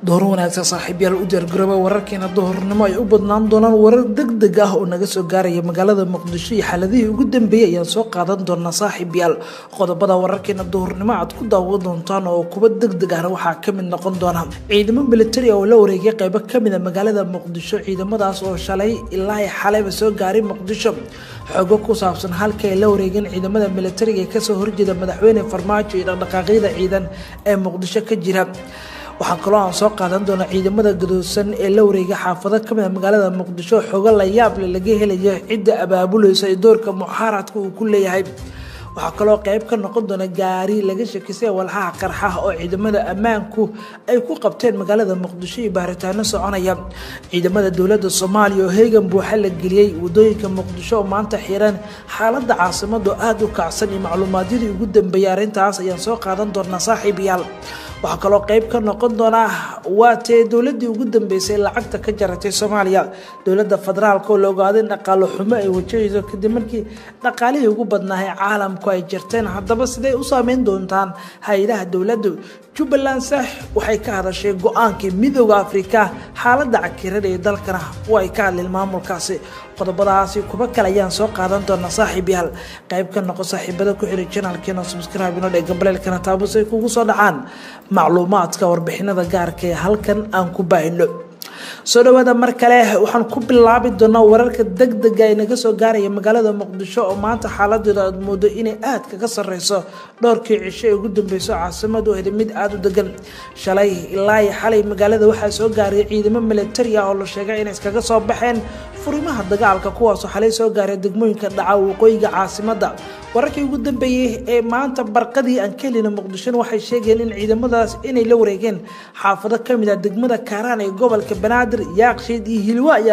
door wanaagsan saaxiibyaal u diyaargarooba wararkeena duhurnimo ay u badnaan doonaan warar deg deg ah oo naga soo gaaraya magaalada muqdisho iyo xaaladihii ugu dambeeyey ayaan soo qaadan doonaa saaxiibyaal qodobada wararkeena duhurnimo aad ku daawan doontaan oo kuwa deg deg ahna waxaa kamid noqon doona ciidamo militari oo la wareegay qeybo kamida magaalada muqdisho ciidamadaas oo shalay ilaa xalayba soo gaaray muqdisho xogo ku saabsan halka ay la wareegeen ciidamada militariga ee kasoo horjeeda madaxweyne farmaajo iyo dhaqdhaqaaqyada ciidan ee muqdisho ka jira waxaa kaloo aan soo qaadan doona ciidamada gadoosan ee la wareegay xaafado kamid a magaalada muqdisho xogo la yaable laga helayo cidda abaabuleysa ee doorka muxaaradka uu ku leeyahay waxaa kaloo qeyb ka noqon doona gaari laga shakisay walxaha qarxa oo ciidamada ammaanku ay ku qabteen magaalada muqdisho iyo baaritaano soconaya ciidamada dowladda soomaaliya oo heegan buuxa la geliyey wadooyinka muqdisho oo maanta xiran xaaladda caasimada oo aada u kacsan iyo macluumaadyadii ugu dambeeyay arrintaas ayaan soo qaadan doonaa saaxiibayaal waxaa kaloo qeyb ka noqon doonaa waa tee dowladii ugu dambeysay lacagta ka jaratay soomaaliya dowladda federaalk oo la ogaaday in dhaqaalo xumo ay wajahayso kadib markii dhaqaalihii ugu badnaahay caalamku ay jirteen haddaba siday u saameyn doontaan hay-adaha dowladda jubbaland sax waxay ka hadashay go-aankii midooda afrika xaaladda cakirada ee dalkana waa ay ka hadleen maamulkaasi qodobadaasi kuba kale ayaan soo qaadan doonaa saaxiib yaal qayb ka noqo saaxiibada ku xiray janalkeena subscribe inoo dhee gambaleelkana taabus ay kugu soo dhacaan macluumaadka warbixinada gaarka ee halkan aan ku baahino soo dhawaada mar kale waxaan ku bilaabi doonaa wararka deg dega ee naga soo gaaraya magaalada muqdisho oo maanta xaaladeeda aad moodo inay aad kaga sareyso dhowrkii cisho ee ugu dambeyso caasimadu heda mid aada u degan shalay ilaa iyo xalay magaalada waxaa soo gaaraya ciidamo militari ah oo la sheegay inay iskaga soo baxeen furimaha dagaalka kuwaasoo xalay soo gaaray degmooyinka dhaca waqooyiga caasimada wararkii ugu dambeeyey ee maanta barqadii aan ka helina muqdishona waxay sheegeen in ciidamadaas inay la wareegeen xaafado kamid ah degmada kaaraan ee gobolka banaadir yaaqshiid iyo hilwa ayaa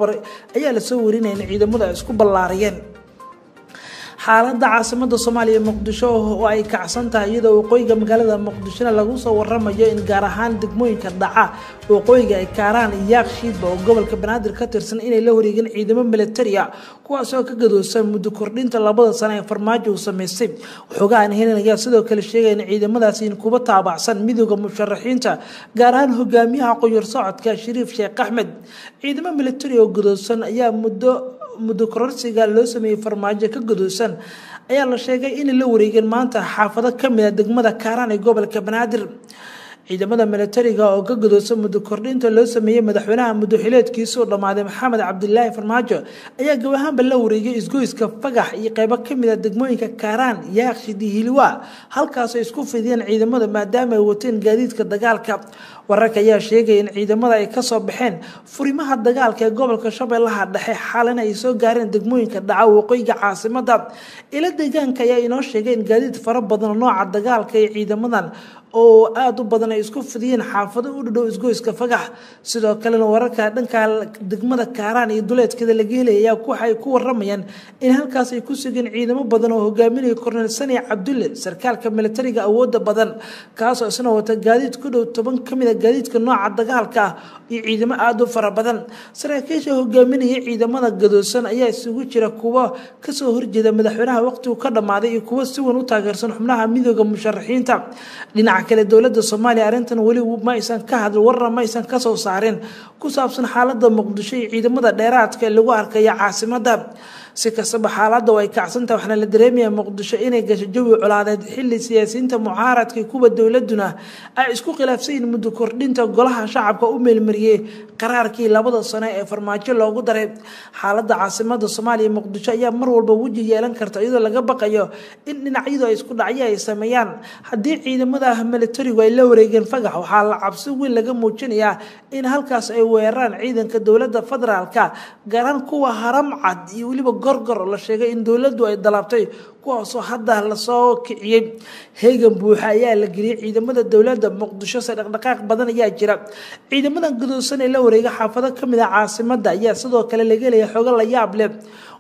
lasoo warinaya in ciidamadu ay isku ballaariyeen xaaladda caasimada soomaaliya muqdisho oo ay kacsan tahay iyadoo waqooyiga magaalada muqdishona lagu soo waramayo in gaar ahaan degmooyinka dhaca waqooyiga ay kaaraan iyo yaaqshiidba oo gobolka banaadir ka tirsan inay la wareegeen ciidamo militari ah kuwaasoo ka gadoosan muddo kordhinta labada sano ee farmaajo uu sameystay waxoogaa aan helin ayaa sidoo kale sheegaya in ciidamadaasi kuba taabacsan midooda musharaxiinta gaar ahaan hogaamiyaha qoyar socodka shariif sheekh axmed ciidamo militari oo gadoosan ayaa muddo muddo kororsiga loo sameeyey farmaajo ka gadoosan ayaa la sheegay inay la wareegeen maanta xaafado kamid a degmada kaaraan ee gobolka banaadir ciidamada militariga oo ka gadoosan muddo kordhinta loo sameeyey madaxweynaha muddoxileedkiisuu dhammaaday maxamed cabdilaahi farmaajo ayaa gabahaanba la wareegay isgoyska fagax iyo qeybo kamid a degmooyinka kaaraan yaaqshid iyo hilwa halkaasoo isku fidiyeen ciidamada maadaama ay wateen gaadiidka dagaalka wararka ayaa sheegaya in ciidamada ay kasoo baxeen furimaha dagaalka ee gobolka shabeellaha dhexe xaalana ay soo gaareen degmooyinka dhaca waqooyiga caasimada ila deegaanka ayaa inoo sheegay in gaadiid fara badan nooca dagaalka ee ciidamadan oo aada u badan ay isku fidiyeen xaafado u dhadhow isgoyska fagax sidoo kalena wararka dhanka degmada kaaraan iyo duleedkeeda laga helaya ayaa waxay ku waramayaan in halkaas ay ku sugeen ciidamo badan oo hogaaminaya kornel sani cabdulle sarkaalka militariga awooda badan kaasoo isna wata gaadiid ku dhow toban kamid a gaadiidka nooca dagaalka ah iyo ciidamo aada u fara badan saraakiisha hogaaminaya ciidamada gadoosan ayaa isugu jira kuwa kasoo horjeeda madaxweynaha waqtigu ka dhammaaday iyo kuwa si weyn u taageersan xubnaha midooda musharaxiinta dhinaca kale dowladda soomaaliya arrintan weli ma aysan ka hadlin warna ma aysan kasoo saarin ku saabsan xaaladda muqdisho iyo ciidamada dheeraadka ee lagu arkaya caasimada si kastaba xaaladda ay kacsantaha waxaana la dareemaya muqdisho inay gasho jawi colaadeed xili siyaasiyiinta mucaaradka kuwa dowladuna ay isku khilaafsan yihiin muddo kordhinta golaha shacabka u meelmariyey qaraarkii labada sano ee farmaajo loogu daray xaaladda caasimada soomaaliya muqdisho ayaa mar walba weji yeelan karta iyadoo laga baqayo in dhinacyadu ay isku dhacyo ay sameeyaan haddii ciidamada militarigu ay la wareegeen fagax waxaa la cabsi weyn laga muujinayaa in halkaas ay weeraraan ciidanka dowladda federaalka gaaraan kuwa haram cad iyo weliba gorgor la sheegay in dowladdu ay dalabtay kuwaasoo hadda lasoo kiciyey heegan buuxa ayaa la geliyey ciidamada dowladda muqdisho se dhaqdhaqaaq badan ayaa jira ciidamadan gadoosan ee la wareega xaafado kamid a caasimada ayaa sidoo kale laga helaya xogo la yaab leh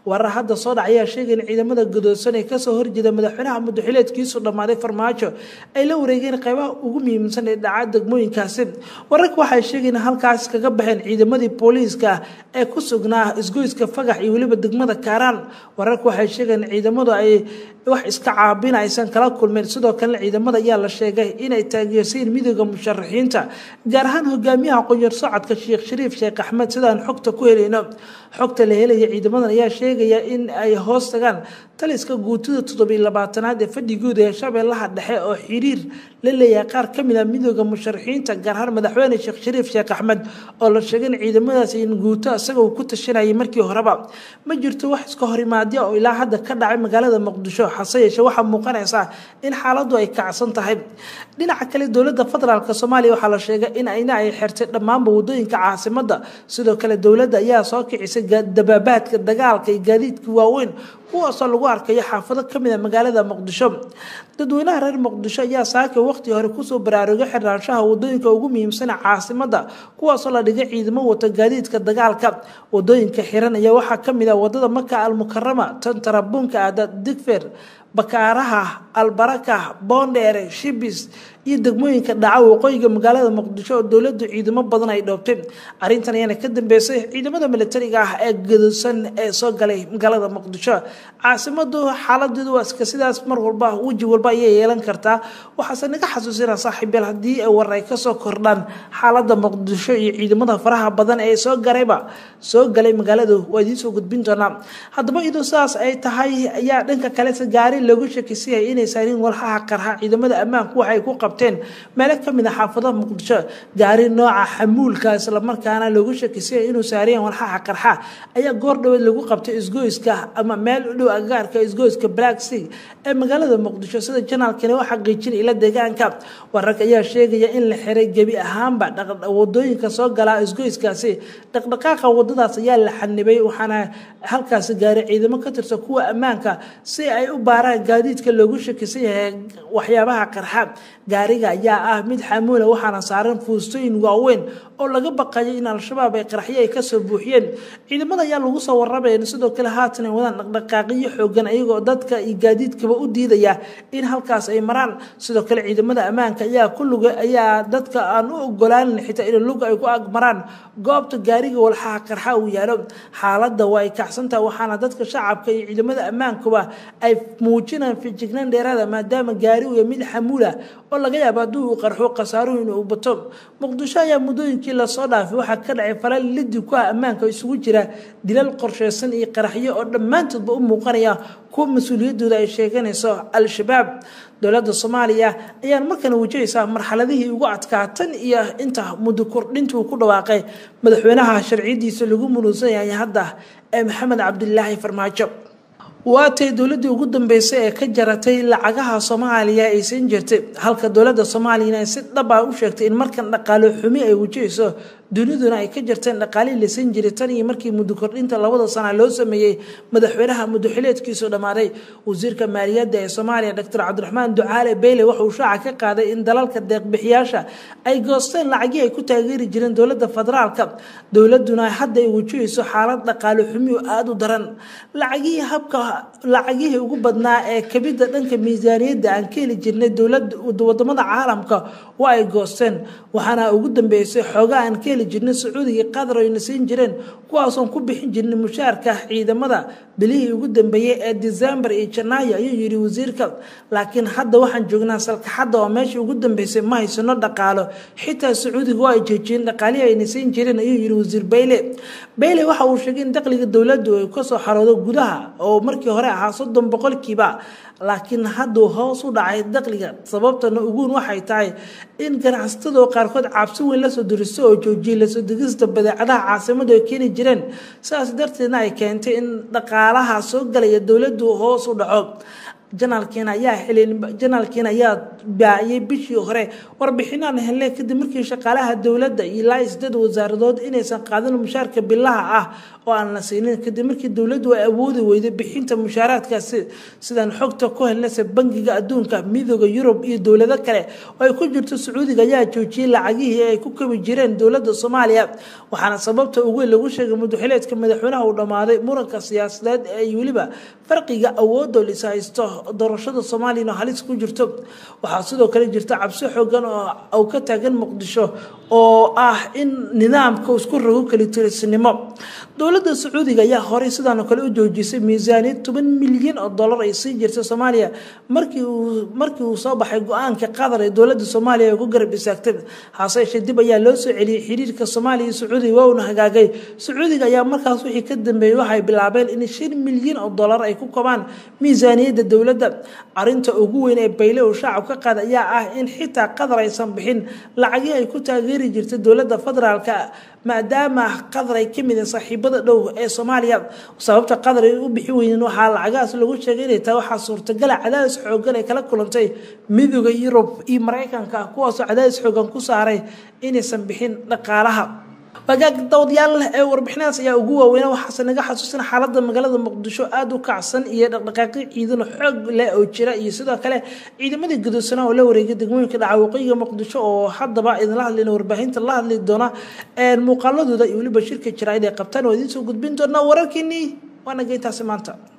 warar hadda soo dhac ayaa sheegay in ciidamada godoosan ee kasoo horjeeda madaxweynaha mudaxileedkiisu dhammaaday farmaajo ay la wareegeen qeybaha ugu muhiimsan ee dhaca degmooyinkaasi wararka waxay sheegeen halkaas kaga baxeen ciidamadii booliiska ee ku sugnaa isgoyska fagax iyo weliba degmada kaaraan wararka waxay sheegeen ciidamadu ay wax iska caabin aysan kala kulmeen sidoo kalena ciidamada ayaa la sheegay inay taageersayiin midooda musharaxiinta gaar ahaan hogaamiyaha qonyar socodka sheekh shariif sheekh axmed sidaan xogta ku helayno xogta la helaya ciidamadan ayaa sheegaya in ay hoos tagaan taliska guutada toddobiy labaatanaad ee fadhigooda ee shabeellaha dhexe oo xiriir la leeyahay qaar ka mid a midooda musharaxiinta gaar ahaan madaxweyne sheekh shariif sheekh axmed oo la sheegay in ciidamadaas in guuto isaga uu ku tashanayay markii horeba ma jirto wax iska horimaadya oo ilaa hadda ka dhacay magaalada muqdisho hase yeeshe waxaa muuqanaysaa in xaaladdu ay kacsan tahay dhinaca kale dowladda federaalk soomaaliya waxaa la sheegay in ayna ay xirtay dhammaanba wadooyinka caasimada sidoo kale dowladda ayaa soo kicisay dabaabaadka dagaalka iyo gaadiidka waaweyn kuwaasoo lagu arkayo xaafado kamid a magaalada muqdisho dadweynaha reer muqdisho ayaa saaka waqti hore kusoo baraarugay xirnaanshaha wadooyinka ugu muhiimsana caasimada kuwaasoo la dhigay ciidamo wata gaadiidka dagaalka wadooyinka xiran ayaa waxaa kamid ah wadada maka almukarama tan tarabuunka aada digfer bakaaraha albaraka boondheere shibis iyo degmooyinka dhaca waqooyiga magaalada muqdisho oo dowladu ciidamo badan ay dhoobtay arrintan ayaana ka dambeysay ciidamada militariga ah ee gadosan ee soo galay magaalada muqdisho caasimadu xaaladeedu waa iska sidaas mar walba weji walba ayay yeelan kartaa waxaase naga xasuusina saaxiibyal haddii ay war ay kasoo kordhaan xaalada muqdisho iyo ciidamada faraha badan ee soo garayba soo galay magaaladu waa idiin soo gudbin doonaa haddaba iyadoo sidaas ay tahay ayaa dhanka kalese gaari loogu shakisiyay inay saarin walxaha qarxa ciidamada ammaanku waxay ku qabteen meelo kamid a xaafadaha muqdisho gaari nooca xamuulka islamarkaana loogu shakisiyay inuu saariyeen walxaha qarxa ayaa goor dhaweed lagu qabtay isgoyska ama meel u dhow agagaarka isgoyska black sea ee magaalada muqdisho sida janaalkani u xaqiijin ila deegaanka wararka ayaa sheegaya in la xiray gebi ahaanba wadooyinka soo galaa isgoyskaasi dhaqdhaqaaqa wadadaas ayaa la xanibay waxaana halkaasi gaaray ciidamo ka tirsan kuwa ammaanka si ay u baaraan gaadiidka loogu shakisan yahay waxyaabaha qarxa gaariga ayaa ah mid xamuula waxaana saaran fuustooyin waaweyn oo laga baqayo in al-shabaab ay qaraxyo ay kasoo buuxiyeen ciidamada ayaa lagu soo warramaya sidoo kale haatan ay wadaan dhaqdhaqaaqiyo xoogan ayagoo dadka iyo gaadiidkaba u diidaya in halkaas ay maraan sidoo kale ciidamada ammaanka ayaa ku luga ayaa dadka aan u ogolaanin xitaa in luga ay ku agmaraan goobta gaariga walxaha qarxa uu yaalo xaaladda waa ay kacsantaha waxaana dadka shacabka iyo ciidamada ammaankuba ay muujinaan fijignaan dheeraada maadaama gaari uu mid xamuula oo laga yaabo haddii uu qarxo khasaaruhu inuu bato muqdisho ayaa muddooyinkii lasoo dhaafay waxaa ka dhacay falal lidi ku ah ammaanka isugu jira dilal qorsheysan iyo qaraxyo oo dhammaantoodba u muuqanaya kuwa mas-uuliyaddooda ay sheeganayso al-shabaab dowladda soomaaliya ayaan markana wajahaysaa marxaladihii ugu adkaa tan iyo inta muddo kordhinta uu ku dhawaaqay madaxweynaha sharciyadiisa lagu munuusan yahay hadda ee maxamed cabdilaahi farmaajo waatay dowladii ugu dambeysay ee ka jaratay lacagaha soomaaliya ay siin jirtay halka dowladda soomaaliyana ay si dhaba u sheegtay in markan dhaqaalo xumi ay wajahayso duniduna ay ka jarteen dhaqaalihii la siin jiray tan iyo markii muddo kordhinta labada sana loo sameeyey madaxweynaha muddoxileedkiisu dhammaaday wasiirka maaliyadda ee soomaaliya doctor cabdiraxmaan ducaale beyle waxauu shaaca ka qaaday in dalalka deeqbixiyaasha ay goosteen lacagii ay ku taageeri jireen dowladda federaalka dowladuna hadda ay wajahayso xaalad dhaqaalo xumi oo aada u daran lacagihii habka lacagihii ugu badnaa ee kabidda dhanka miisaaniyadda aan ka heli jirnay dowlada wadamada caalamka waa ay goosteen waxaana ugu dambeysay xoogaa aan ka heli jirnay sacuudiga qatar ayna siin jireen kuwaasoon ku bixin jirnay mushaarka ciidamada bilihii ugu dambeeyey ee december iyo janaayo ayuu yidhi wasiirka laakiin hadda waxaan joognaa salkaxadda oo meeshii ugu dambeysay ma haysano dhaqaalo xitaa sacuudiga waa ay joojiyeen dhaqaalihii ayna siin jireen ayuu yidhi wasiir bayle bayle waxa uu sheegay in dakhliga dowladdu ay kasoo xaroodo gudaha oo markii hore ahaa soddon boqolkiiba laakiin hadduu hoos u dhacay dakhliga sababtana uguun waxay tahay in ganacsatadoo qaarkood cabsi weyn lasoo duristo oo joojiyay lasoo degista badeecadaha caasimadu ay keeni jireen sidaas darteedna ay keentay in dhaqaalaha soo galaya dowladdu hoos u dhaco janaalkiina ayaa xilin janaalkiina ayaa baayay bishii hore warbixinaan hele kadib markii shaqaalaha dowladda ilaa sideed wasaaradood inaysan qaadin mushaarka bilaha ah oo aan la siinin kadib markii dowladdu ay awoodi weyday bixinta mushaaraadkaasi sidaan xogta ku helnaysa bangiga adduunka midooda yurub iyo dowlado kale oo ay ku jirto sacuudiga ayaa joojiyey lacagihii ay ku kabi jireen dowladda soomaaliya waxaana sababta ugu weyn lagu sheegay mudaxileedka madaxweynaha uu dhammaaday muranka siyaasadeed ee weliba farqiga awoodoo lis haysto doorashada soomaaliyana halis ku jirto waxaa sidoo kale jirta cabsi xoogan oo ka taagan muqdisho oo ah in nidaamka isku rogo kalitirisnimo dowladda sacuudiga ayaa horey sidaanoo kale u joojisay miisaaniyad toban milyan oo dollar ay sii jirta soomaaliya markii uu markii uu soo baxay go-aanka qatar ee dowladda soomaaliya ay ku garab istaagtay hase yeeshee dib ayaa loo soo celiyey xiriirka soomaaliya iyo sacuudiga waa uuna hagaagay sacuudiga ayaa markaas wixii ka dambeeyey waxay bilaabeen in shan milyan oo dollar ay ku kabaan miisaaniyadda dowladda arinta ugu weyn ee bayle uu shacab ka qaada ayaa ah in xitaa qatar aysan bixin lacagii ay ku taageeri jirtay dowladda federaalka maadaama qatar ay kamid yihiin saaxiibada dhow ee soomaaliya sababta qatar ay u bixi weynin waxaa lacagahaas lagu sheegay inay tahay waxaa suurtagala cadaadis xoogan ay kala kulantay midooda yurub iyo maraykanka kuwaasoo cadaadis xoogan ku saaray inaysan bixin dhaqaalaha wagaag dawadayaal ee warbixinadas ayaa ugu waaweyna waxaase naga xasuusina xaalada magaalada muqdisho aada u kacsan iyo dhaqdhaqaaqyo ciidan xoog leh oo jira iyo sidoo kale ciidamadii gadoodsanaa oo la wareegay degmooyinka dhaca waqooyiga muqdisho oo haddaba idinla hadlayna warbaahinta la hadli doona muuqaaladooda iyo weliba shirka jaraa'id ay qabtaan waa idiin soo gudbin doonaa wararkeenii waana geyntaasi maanta